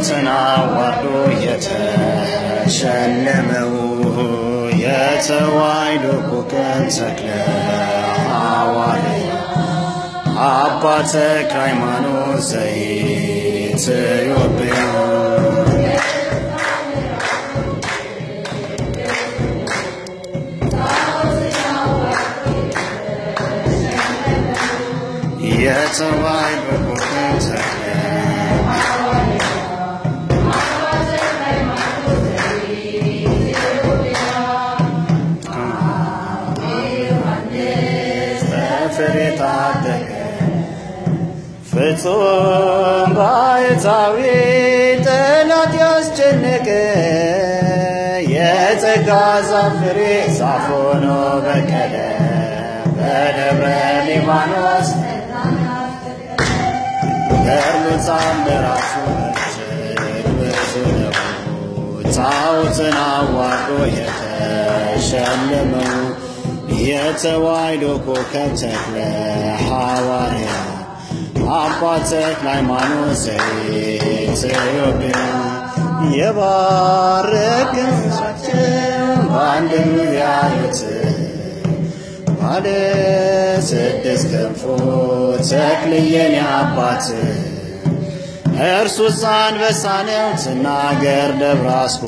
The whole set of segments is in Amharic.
ጣዖትን አዋርዶ የተሸለመው የተዋሕዶ ኮከብ ተክለ ሐዋርያ አባ ተክለ ሃይማኖት ዘኢትዮጵያ የተዋሕዶ ኮከብ ተክለ በፍሬ ታደገ ፍጹም ባሕታዊ ጠላት ያስጨነቀ የጸጋ ዛፍ ፍሬ ዛፍ ሆኖ በቀለ በደብረ ሊባኖስ ገድሉ ታምራቱ እጅግ ብዙ ነው። ጣዖትን አዋርዶ የተሸለመው የተዋሕዶ ኮከብ ተክለ ሐዋርያ አባ ተክለ ሃይማኖት ዘኢትዮጵያ የባረክን ሕዝባችን በአንድ ያሉት ባለ ስድስት ክንፎ ተክልየን አባት እርሱስ አንበሳ ነው ትናገር ደብራስቆ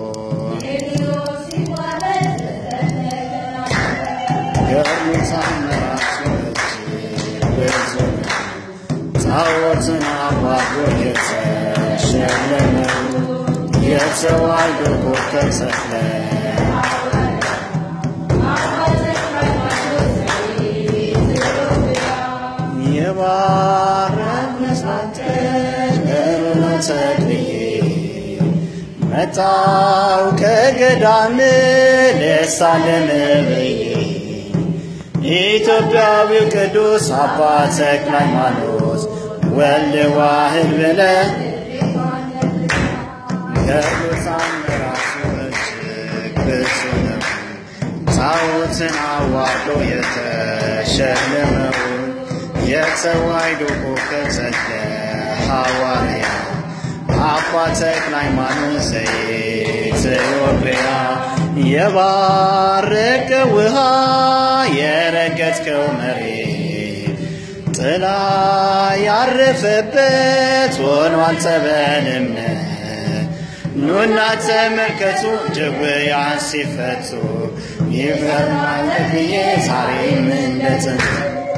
ገድሉ ታምራቱ እጅግ ብዙ ነው። ጣዖትን አዋርዶ የተሸለመው የተዋሕዶ ኮከብ ተክለ የባረክንሽ አንተ ገሩነ ተክልዬ መጣው ከገዳም ልሳለም ብዬ ኢትዮጵያዊው ቅዱስ አባ ተክለ ሃይማኖት ወልድ ዋህድ ብለ ገድሉ ታምራቱ እጅግ ብዙ ነው። ጣዖትን አዋርዶ የተሸለመው የተዋሕዶ ኮከብ ተክለ ሐዋርያ አባ ተክለ ሃይማኖት ዘኢትዮጵያ የባረከ ውሃ የረገጥከው መሬት ጥላ ያረፈበት ሆኗል ጸበልም ኑና ተመልከቱ ድውያን ሲፈቱ ይፈርማል ብዬ ዛሬም እንደ ጥንት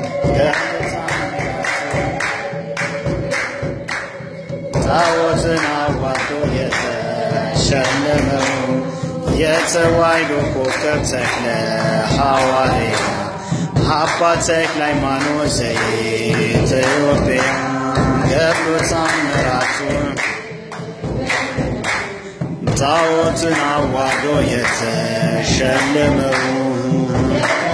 ጣዖትን አዋርዶ የተሸለመው የተዋሕዶ ኮከብ ተክለ ሐዋርያ አባ ተክለ ሃይማኖት ዘኢትዮጵያ ገድሉ ታምራቱ ጣዖትን አዋርዶ የተሸለመው